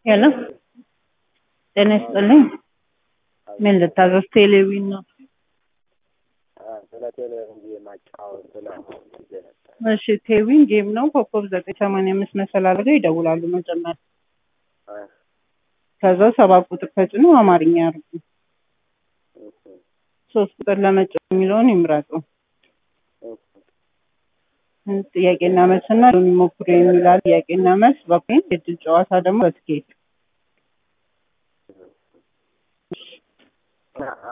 ሄሎ ጤና ይስጥልኝ። ምን ልታዘዝ? ቴሌቪዥን ነው። ስለ ቴሌቪዥን ማጫወት ስለ እሺ ቴሌቪዥን ጌም ነው። ኮከብ ዘጠኝ ሰማንያ አምስት መሰላል አድርገው ይደውላሉ መጀመሪያ። ከዛ ሰባት ቁጥር ተጭኖ አማርኛ ያርጉ። ሶስት ቁጥር ለመጫወት የሚለውን ይምረጡ። ጥያቄና መልስና የሚሞክሩ የሚላል ጥያቄና መልስ በኮይን የእድል ጨዋታ ደግሞ በትኬት